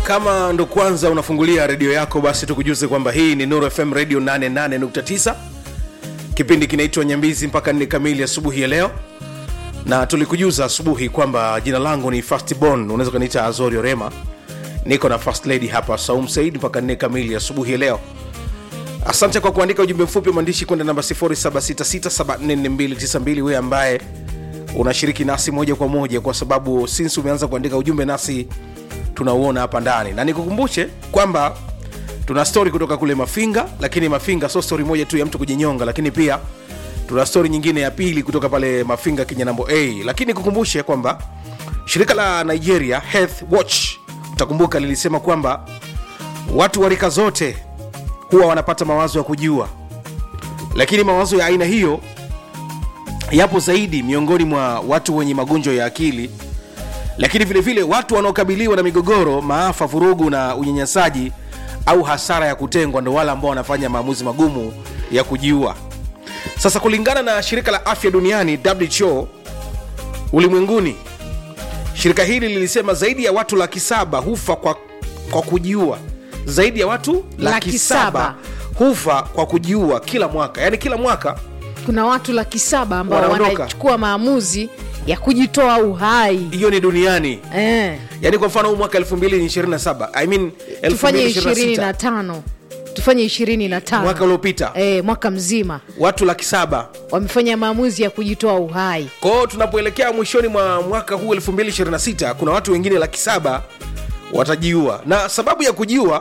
kama ndo kwanza unafungulia redio yako basi tukujuze kwamba hii ni nuru fm radio 88.9 kipindi kinaitwa nyambizi mpaka nne kamili asubuhi ya leo na tulikujuza asubuhi kwamba jina langu ni fastbon unaweza ukaniita azorio rema niko na first lady hapa saum said mpaka nne kamili asubuhi ya leo asante kwa kuandika ujumbe mfupi mwandishi kwenda namba 0766744292 wewe ambaye unashiriki nasi moja kwa moja kwa sababu sinsi umeanza kuandika ujumbe nasi tunauona hapa ndani na nikukumbushe kwamba tuna stori kutoka kule mafinga lakini mafinga sio stori moja tu ya mtu kujinyonga lakini pia tuna stori nyingine ya pili kutoka pale mafinga kinyanambo a lakini kukumbushe kwamba shirika la nigeria health watch utakumbuka lilisema kwamba watu wa rika zote huwa wanapata mawazo ya kujua lakini mawazo ya aina hiyo yapo zaidi miongoni mwa watu wenye magonjwa ya akili lakini vile vile watu wanaokabiliwa na migogoro maafa vurugu na unyanyasaji au hasara ya kutengwa ndo wale ambao wanafanya maamuzi magumu ya kujiua sasa kulingana na shirika la afya duniani who ulimwenguni shirika hili lilisema zaidi ya watu laki saba hufa kwa, kwa kujiua zaidi ya watu laki, Laki saba saba. hufa kwa kujiua kila mwaka yaani kila mwaka kuna watu laki saba ambao Wanaondoka. wanachukua maamuzi ya kujitoa uhai hiyo ni duniani eh, yaani kwa mfano huu mwaka 2027 I mean tufanye 2026, ishirini na tano tufanye ishirini na tano mwaka uliopita eh, mwaka mzima watu laki saba wamefanya maamuzi ya kujitoa uhai kwao tunapoelekea mwishoni mwa mwaka huu 2026 kuna watu wengine laki saba watajiua na sababu ya kujiua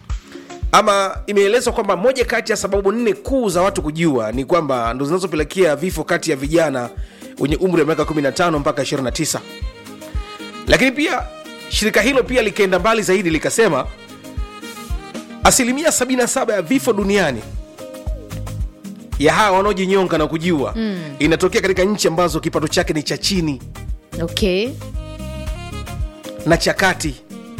ama imeelezwa kwamba moja kati ya sababu nne kuu za watu kujiua ni kwamba ndo zinazopelekea vifo kati ya vijana wenye umri wa miaka 15 mpaka 29 lakini pia shirika hilo pia likaenda mbali zaidi likasema asilimia 77 ya vifo duniani ya hawa wanaojinyonga na kujiua mm. inatokea katika nchi ambazo kipato chake ni cha chini okay na cha kati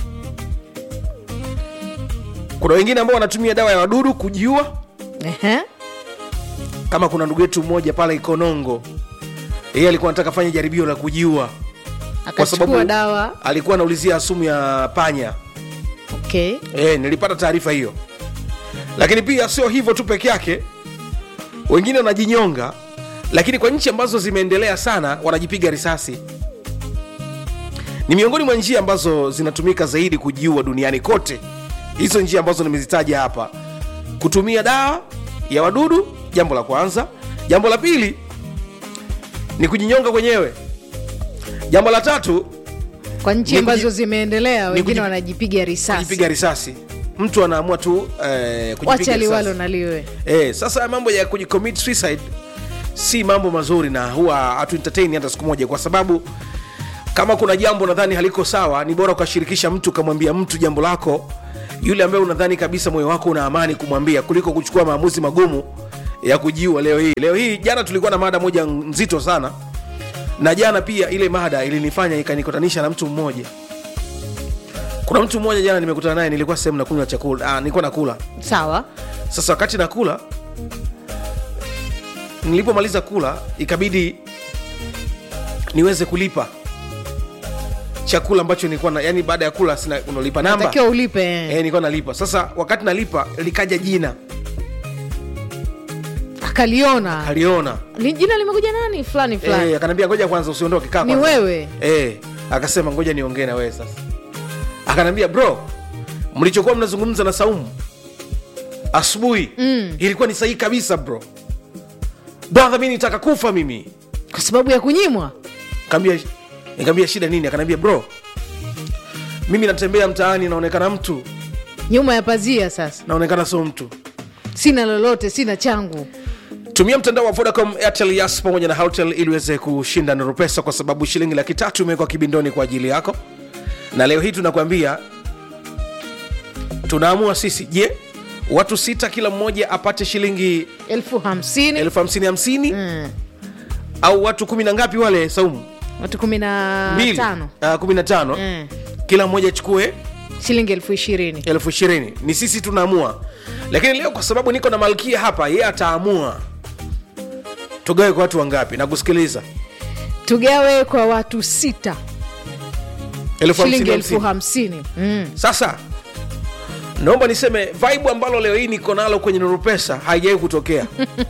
kuna wengine ambao wanatumia dawa ya wadudu kujiua Ehe. kama kuna ndugu yetu mmoja pale ikonongo yeye alikuwa anataka fanya jaribio la kujiua kwa sababu akachukua dawa alikuwa anaulizia sumu ya panya okay e, nilipata taarifa hiyo lakini pia sio hivyo tu peke yake wengine wanajinyonga lakini kwa nchi ambazo zimeendelea sana wanajipiga risasi ni miongoni mwa njia ambazo zinatumika zaidi kujiua duniani kote hizo njia ambazo nimezitaja hapa kutumia dawa ya wadudu jambo la kwanza jambo la pili ni kujinyonga kwenyewe jambo la tatu kwa nchi Ni ambazo kuji- zimeendelea wengine kuji- wanajipiga risasi kujipiga risasi mtu anaamua tu eh, kujipiga wacha risasi. liwalo na liwe Eh, sasa mambo ya kujicommit suicide si mambo mazuri na huwa hatu entertain hata siku moja kwa sababu kama kuna jambo nadhani haliko sawa ni bora ukashirikisha mtu ukamwambia mtu jambo lako yule ambaye unadhani kabisa moyo wako una amani kumwambia kuliko kuchukua maamuzi magumu ya kujiua leo hii leo hii jana tulikuwa na mada moja nzito sana na jana pia ile mada ilinifanya ikanikutanisha na mtu mmoja kuna mtu mmoja jana nimekutana naye nilikuwa sehemu nakunywa chakula ah, nilikuwa nakula sawa sasa wakati nakula nilipomaliza kula ikabidi niweze kulipa chakula ambacho nilikuwa na yani baada ya kula sina unalipa namba takiwa ulipe eh, nilikuwa nalipa sasa wakati nalipa likaja jina akaliona aliona Li- jina limekuja nani fulani fulani eh, akaniambia ngoja kwanza usiondoke kaa ni kwanza." wewe eh, akasema ngoja niongee na wewe sasa akaniambia bro mlichokuwa mnazungumza na saumu asubuhi mm. ilikuwa ni sahihi kabisa bro brother mi nitaka kufa mimi kwa sababu ya kunyimwa Kaambia- nikaambia shida nini akaniambia bro mimi natembea mtaani naonekana mtu nyuma ya pazia sasa naonekana sio mtu sina lolote sina changu tumia mtandao wa vodacom airtel yas pamoja na hotel ili uweze kushinda nuru pesa kwa sababu shilingi laki tatu imewekwa kibindoni kwa ajili yako na leo hii tunakwambia tunaamua sisi je watu sita kila mmoja apate shilingi elfu hamsini elfu hamsini hamsini Mm. au watu kumi na ngapi wale saumu watu kumi na mbili tano Ah, kumi na tano Mm. kila mmoja achukue shilingi elfu ishirini elfu ishirini ni sisi tunaamua lakini leo kwa sababu niko na malkia hapa yeye ataamua tugawe kwa watu wangapi na kusikiliza tugawe kwa watu sita Elfu hamsini, shilingi elfu hamsini. hamsini mm. sasa naomba niseme vibe ambalo leo hii niko nalo kwenye nurupesa haijawahi kutokea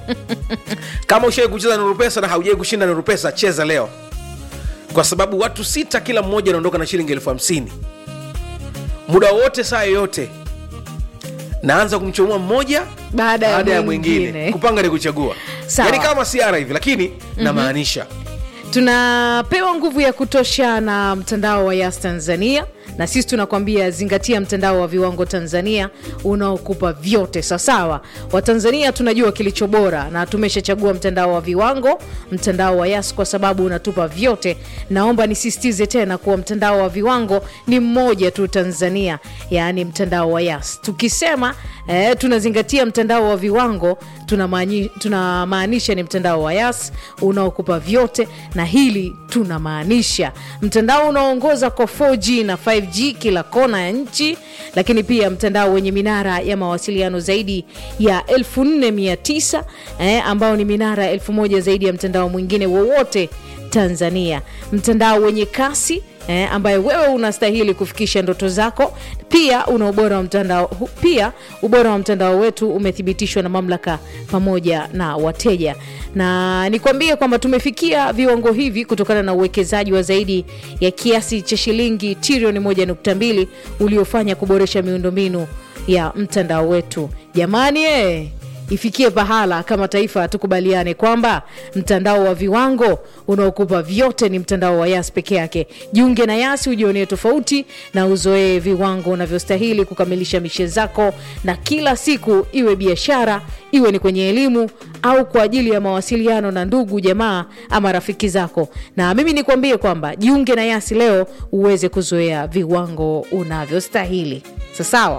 kama ushawai kucheza nurupesa na haujawai kushinda nurupesa cheza leo kwa sababu watu sita kila mmoja anaondoka na shilingi elfu hamsini muda wowote saa yoyote naanza kumchomoa mmoja Baada ya baada ya mwingine. mwingine kupanga ni kuchagua Sawa. yaani kama siara hivi lakini namaanisha tunapewa nguvu ya kutosha na mtandao wa yas tanzania na sisi tunakwambia zingatia mtandao wa viwango tanzania unaokupa vyote sawasawa watanzania tunajua kilicho bora na tumeshachagua mtandao wa viwango mtandao wa yas kwa sababu unatupa vyote naomba nisisitize tena kuwa mtandao wa viwango ni mmoja tu tanzania yaani mtandao wa yas tukisema eh, tunazingatia mtandao wa viwango tunamaani- tunamaanisha ni mtandao wa yas unaokupa vyote na hili tunamaanisha mtandao unaoongoza kwa 4g na 5g kila kona ya nchi lakini pia mtandao wenye minara ya mawasiliano zaidi ya 4900 eh, ambao ni minara 1000 zaidi ya mtandao mwingine wowote tanzania mtandao wenye kasi eh, ambaye wewe unastahili kufikisha ndoto zako pia una ubora wa mtandao hu- pia ubora wa mtandao wetu umethibitishwa na mamlaka pamoja na wateja na nikwambie kwamba tumefikia viwango hivi kutokana na uwekezaji wa zaidi ya kiasi cha shilingi trilioni 1.2 uliofanya kuboresha miundombinu ya mtandao wetu jamani eh, ifikie pahala kama taifa tukubaliane kwamba mtandao wa viwango unaokupa vyote ni mtandao wa yas peke yake jiunge na yasi ujionee tofauti na uzoee viwango unavyostahili kukamilisha mishe zako na kila siku iwe biashara iwe ni kwenye elimu au kwa ajili ya mawasiliano na ndugu jamaa ama rafiki zako na mimi nikwambie kwamba jiunge na yasi leo uweze kuzoea viwango unavyostahili sasawa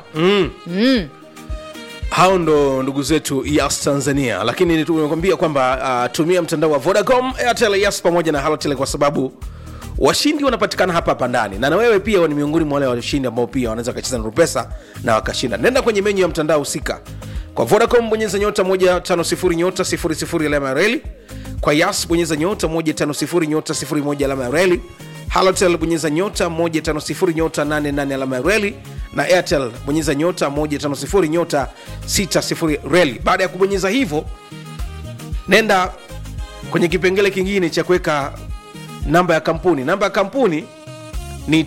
hao ndo ndugu zetu yas tanzania lakini tumekwambia kwamba uh, tumia mtandao wa vodacom airtel yas pamoja na halotel kwa sababu washindi wanapatikana hapa hapa ndani na na wewe pia ni miongoni mwa wale washindi ambao pia wanaweza wakacheza nurupesa na wakashinda nenda kwenye menyu ya mtandao husika kwa vodacom bonyeza nyota 150 nyota 00 alama ya reli kwa yas bonyeza nyota 150 nyota 01 alama ya reli halotel bonyeza nyota 150 nyota 88 alama ya reli na airtel bonyeza nyota 150 nyota 60 reli baada ya kubonyeza hivyo nenda kwenye kipengele kingine cha kuweka namba ya kampuni namba ya kampuni ni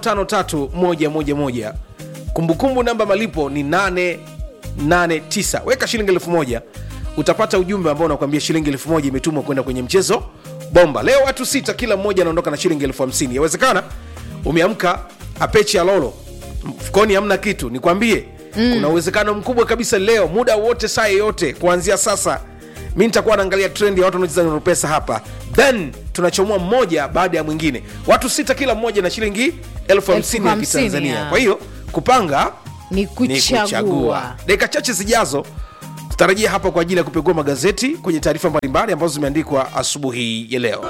553111 kumbukumbu namba malipo ni 889 weka shilingi elfu moja utapata ujumbe ambao unakuambia shilingi elfu moja imetumwa kwenda kwenye mchezo bomba leo watu sita kila mmoja anaondoka na shilingi elfu hamsini yawezekana umeamka apechi ya lolo mfukoni hamna kitu nikwambie mm. kuna uwezekano mkubwa kabisa leo muda wote saa yeyote kuanzia sasa mi nitakuwa naangalia trend ya watu wanaocheza nuru pesa hapa then tunachomoa mmoja baada ya mwingine watu sita kila mmoja na shilingi elfu hamsini ya hamsini, kitanzania ya. kwa hiyo kupanga ni ni kuchagua, kuchagua dakika chache zijazo tutarajia hapa kwa ajili ya kupekua magazeti kwenye taarifa mbalimbali ambazo zimeandikwa asubuhi ya leo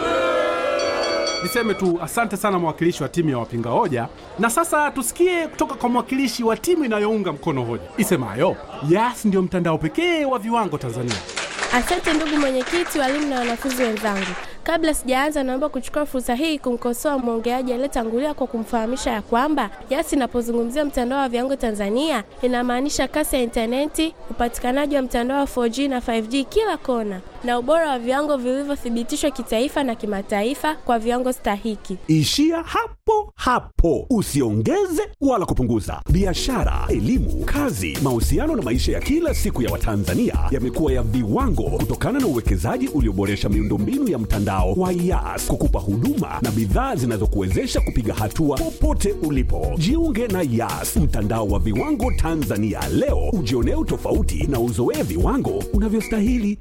Niseme tu asante sana mwakilishi wa timu ya wapinga hoja, na sasa tusikie kutoka kwa mwakilishi wa timu inayounga mkono hoja isemayo Yas ndio mtandao pekee wa viwango Tanzania. Asante ndugu mwenyekiti, walimu na wanafunzi wenzangu. Kabla sijaanza, naomba kuchukua fursa hii kumkosoa mwongeaji aliyetangulia kwa kumfahamisha ya kwamba Yas inapozungumzia mtandao wa viwango Tanzania inamaanisha kasi ya intaneti, upatikanaji wa mtandao wa 4G na 5G kila kona, na ubora wa viwango vilivyothibitishwa kitaifa na kimataifa kwa viwango stahiki. Ishia hapo hapo, usiongeze wala kupunguza. Biashara, elimu, kazi, mahusiano na maisha ya kila siku ya Watanzania yamekuwa ya viwango kutokana na uwekezaji ulioboresha miundombinu ya mtandao wa Yas kukupa huduma na bidhaa zinazokuwezesha kupiga hatua popote ulipo. Jiunge na Yas, mtandao wa viwango Tanzania leo, ujionee utofauti na uzoee viwango unavyostahili.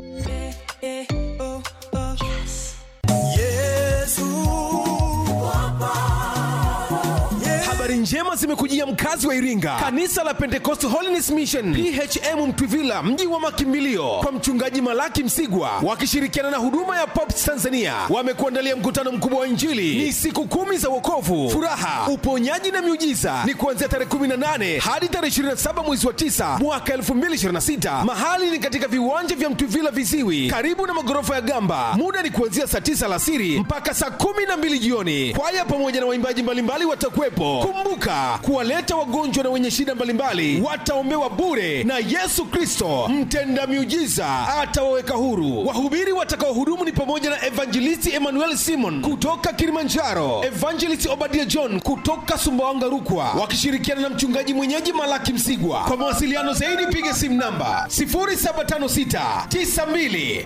Habari habari njema zimekujia mkazi wa iringa kanisa la pentecost holiness mission phm mtwivila mji wa makimbilio kwa mchungaji malaki msigwa wakishirikiana na huduma ya pops tanzania wamekuandalia mkutano mkubwa wa injili ni siku kumi za wokovu furaha uponyaji na miujiza ni kuanzia tarehe 18 hadi tarehe 27 mwezi wa 9 mwaka 2026 mahali ni katika viwanja vya mtwivila viziwi karibu na magorofa ya gamba muda ni kuanzia saa 9 alasiri mpaka saa 12 jioni kwaya pamoja na waimbaji mbalimbali watakuwepo kumbuka kuwaleta wagonjwa na wenye shida mbalimbali wataombewa bure na yesu kristo mtenda miujiza atawaweka huru wahubiri watakaohudumu ni pamoja na evangelisti emmanuel simon kutoka kilimanjaro evangelist obadia john kutoka sumbawanga rukwa wakishirikiana na mchungaji mwenyeji malaki msigwa kwa mawasiliano zaidi piga simu namba 0756 92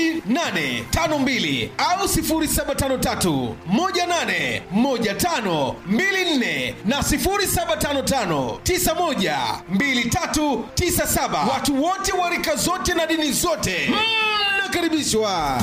2852 au 0753 18 15 24 na 0755 91 2397. Watu wote wa rika zote na dini zote mnakaribishwa.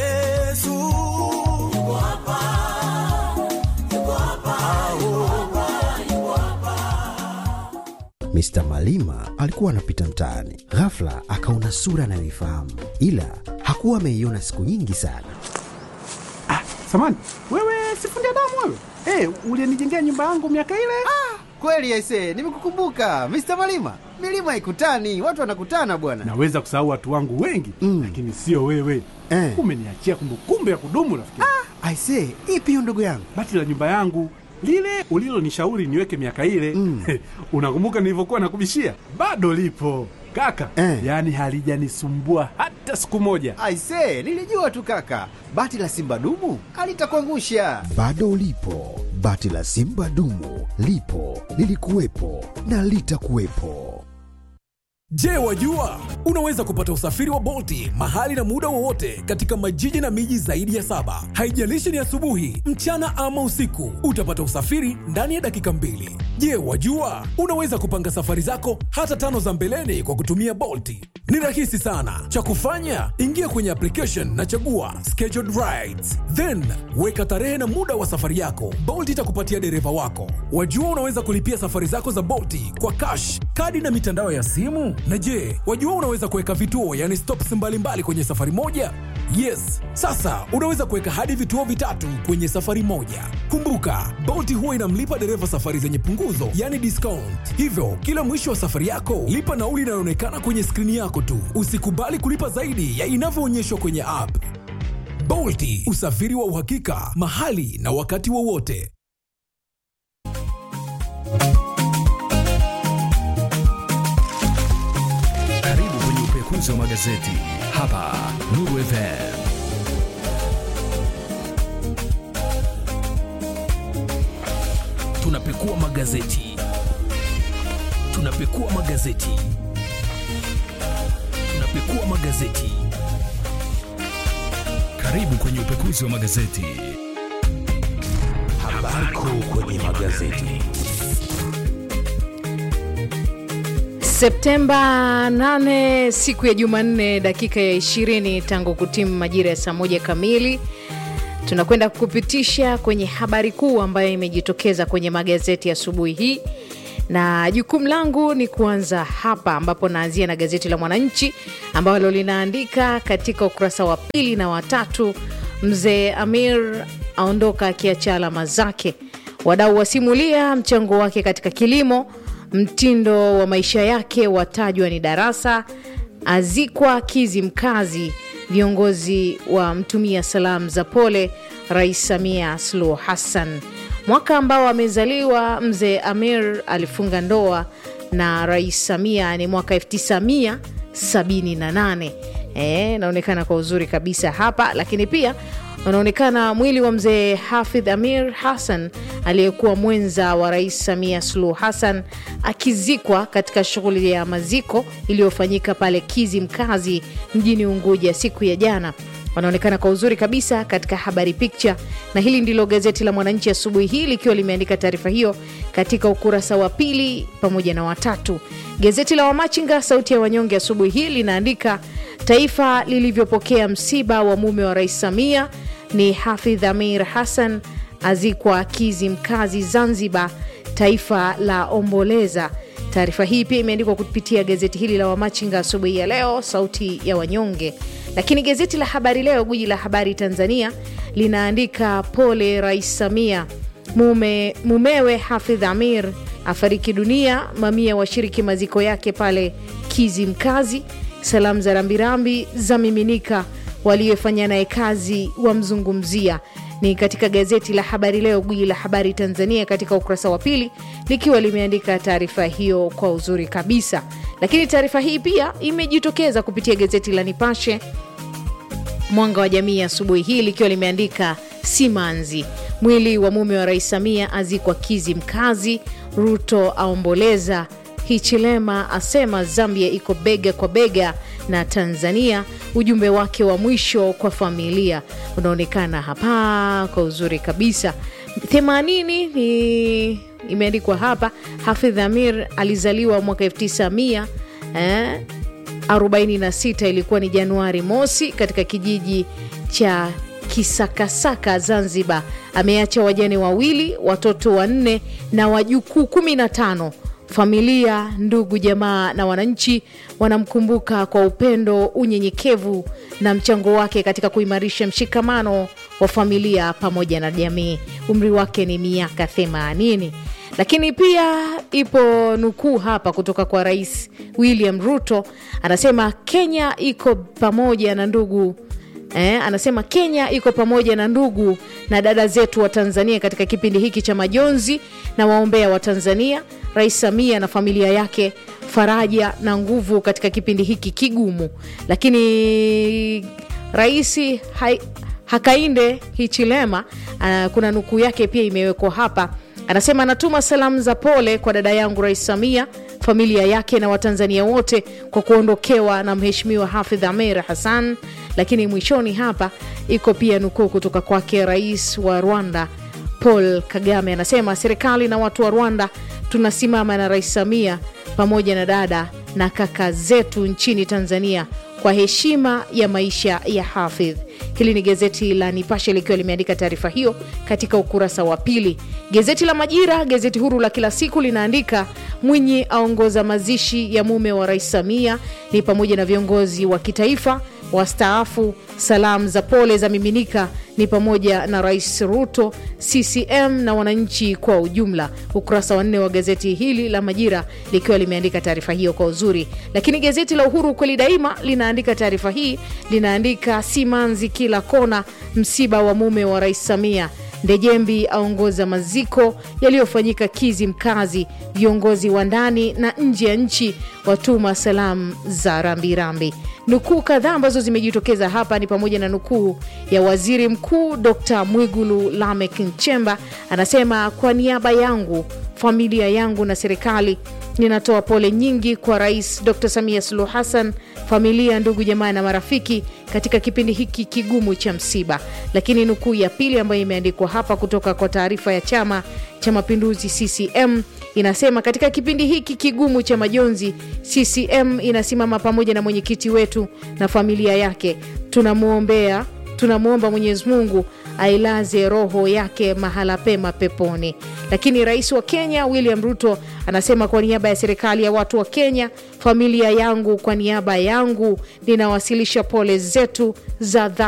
Mr. Malima alikuwa anapita mtaani, ghafla akaona sura anayoifahamu, ila hakuwa ameiona siku nyingi sana. Samani, wewe sifundi damu wewe? Eh, ulinijengea nyumba yangu miaka ile? Kweli aise, nimekukumbuka Mr. Malima. Milima haikutani, watu wanakutana bwana. Naweza kusahau watu wangu wengi Mm. lakini sio wewe. Eh. Umeniachia kumbukumbu ya kudumu rafiki. Aise, ipi hiyo ndugu yangu? Bati la nyumba yangu lile ulilonishauri niweke miaka ile Mm. unakumbuka nilivyokuwa nakubishia? Bado lipo kaka, Eh. yaani halijanisumbua hata siku moja. Aise, nilijua tu kaka, bati la simba dumu alitakuangusha. Bado ulipo, bati la simba dumu lipo, lilikuwepo na litakuwepo. Je, wajua unaweza kupata usafiri wa Bolti mahali na muda wowote katika majiji na miji zaidi ya saba. Haijalishi ni asubuhi, mchana ama usiku, utapata usafiri ndani ya dakika mbili. Je, wajua unaweza kupanga safari zako hata tano za mbeleni kwa kutumia Bolti? Ni rahisi sana. Cha kufanya, ingia kwenye application na chagua scheduled rides, then weka tarehe na muda wa safari yako. Bolt itakupatia dereva wako. Wajua unaweza kulipia safari zako za Bolti kwa cash, kadi na mitandao ya simu. Na je, wajua unaweza kuweka vituo, yani stops mbalimbali kwenye safari moja? Yes, sasa unaweza kuweka hadi vituo vitatu kwenye safari moja. Kumbuka, Bolt huwa inamlipa dereva safari zenye punguzo, yani discount. Hivyo kila mwisho wa safari yako lipa nauli inayoonekana kwenye skrini yako tu. Usikubali kulipa zaidi ya inavyoonyeshwa kwenye app. Bolti, usafiri wa uhakika mahali na wakati wowote. Karibu kwenye upekuzi wa magazeti hapa Nuru FM. Tunapekua magazeti, tunapekua magazeti, tunapekua magazeti. Karibu kwenye upekuzi wa magazeti. Habari kuu kwenye magazeti. Septemba 8 siku ya Jumanne, dakika ya 20 tangu kutimu majira ya saa moja kamili. Tunakwenda kupitisha kwenye habari kuu ambayo imejitokeza kwenye magazeti asubuhi hii, na jukumu langu ni kuanza hapa ambapo naanzia na gazeti la Mwananchi ambalo linaandika katika ukurasa wa pili na watatu, mzee Amir aondoka akiacha alama zake, wadau wasimulia mchango wake katika kilimo mtindo wa maisha yake watajwa ni darasa, azikwa Kizimkazi, viongozi wa mtumia salamu za pole Rais Samia Suluhu Hassan. Mwaka ambao amezaliwa mzee Amir alifunga ndoa na Rais Samia ni mwaka 1978. Eh, naonekana kwa uzuri kabisa hapa, lakini pia unaonekana mwili wa mzee Hafidh Amir Hassan aliyekuwa mwenza wa Rais Samia Suluhu Hassan akizikwa katika shughuli ya maziko iliyofanyika pale Kizimkazi mjini Unguja siku ya jana. Wanaonekana kwa uzuri kabisa katika habari picha, na hili ndilo gazeti la Mwananchi asubuhi hii likiwa limeandika taarifa hiyo katika ukurasa wa pili pamoja na watatu. Gazeti la Wamachinga sauti ya wanyonge asubuhi hii linaandika taifa lilivyopokea msiba wa mume wa Rais Samia ni Hafidh Amir Hassan azikwa Kizimkazi Zanzibar. taifa la omboleza. Taarifa hii pia imeandikwa kupitia gazeti hili la Wamachinga asubuhi ya leo, sauti ya wanyonge. Lakini gazeti la Habari Leo, gwiji la habari Tanzania, linaandika pole Rais Samia, mume, mumewe Hafidh Amir afariki dunia, mamia washiriki maziko yake pale Kizimkazi. Salamu za rambirambi za miminika, waliofanya naye kazi wamzungumzia ni katika gazeti la Habari Leo, gwiji la habari Tanzania, katika ukurasa wa pili likiwa limeandika taarifa hiyo kwa uzuri kabisa. Lakini taarifa hii pia imejitokeza kupitia gazeti la Nipashe Mwanga wa Jamii asubuhi hii likiwa limeandika simanzi, mwili wa mume wa Rais Samia azikwa Kizimkazi, Ruto aomboleza, Hichilema asema Zambia iko bega kwa bega na Tanzania. Ujumbe wake wa mwisho kwa familia unaonekana hapa kwa uzuri kabisa. 80 ni imeandikwa hapa. Hafidh Amir alizaliwa mwaka 1900 eh, 46 ilikuwa ni Januari mosi katika kijiji cha Kisakasaka, Zanzibar. Ameacha wajane wawili, watoto wanne na wajukuu kumi na tano. Familia, ndugu, jamaa na wananchi wanamkumbuka kwa upendo, unyenyekevu na mchango wake katika kuimarisha mshikamano wa familia pamoja na jamii. Umri wake ni miaka 80. Lakini pia ipo nukuu hapa kutoka kwa Rais William Ruto, anasema Kenya iko pamoja na ndugu Eh, anasema Kenya iko pamoja na ndugu na dada zetu wa Tanzania katika kipindi hiki cha majonzi na waombea wa Tanzania, Rais Samia na familia yake faraja na nguvu katika kipindi hiki kigumu. Lakini Rais hai, Hakainde Hichilema uh, kuna nukuu yake pia imewekwa hapa, anasema anatuma salamu za pole kwa dada yangu Rais Samia familia yake na Watanzania wote kwa kuondokewa na Mheshimiwa Hafidh Amer Hassan. Lakini mwishoni hapa iko pia nukuu kutoka kwake rais wa Rwanda Paul Kagame, anasema serikali na watu wa Rwanda tunasimama na Rais Samia pamoja na dada na kaka zetu nchini Tanzania kwa heshima ya maisha ya Hafidh. Hili ni gazeti la Nipashe likiwa limeandika taarifa hiyo katika ukurasa wa pili. Gazeti la Majira, gazeti huru la kila siku, linaandika Mwinyi aongoza mazishi ya mume wa Rais Samia, ni pamoja na viongozi wa kitaifa wastaafu. Salamu za pole za miminika ni pamoja na Rais Ruto, CCM na wananchi kwa ujumla. Ukurasa wa nne wa gazeti hili la Majira likiwa limeandika taarifa hiyo kwa uzuri. Lakini gazeti la Uhuru kweli daima linaandika taarifa hii, linaandika simanzi kila kona, msiba wa mume wa Rais Samia Ndejembi aongoza maziko yaliyofanyika Kizimkazi. Viongozi wa ndani na nje ya nchi watuma salamu za rambirambi. Nukuu kadhaa ambazo zimejitokeza hapa ni pamoja na nukuu ya waziri mkuu Dr Mwigulu Lamek Nchemba, anasema kwa niaba yangu, familia yangu na serikali ninatoa pole nyingi kwa Rais Dr Samia Suluhu Hassan, familia, ndugu, jamaa na marafiki katika kipindi hiki kigumu cha msiba. Lakini nukuu ya pili ambayo imeandikwa hapa kutoka kwa taarifa ya Chama cha Mapinduzi CCM inasema katika kipindi hiki kigumu cha majonzi, CCM inasimama pamoja na mwenyekiti wetu na familia yake. Tunamwombea, tunamwomba Mwenyezi Mungu ailaze roho yake mahala pema peponi. Lakini rais wa Kenya William Ruto anasema kwa niaba ya serikali ya watu wa Kenya, familia yangu, kwa niaba yangu ninawasilisha pole zetu za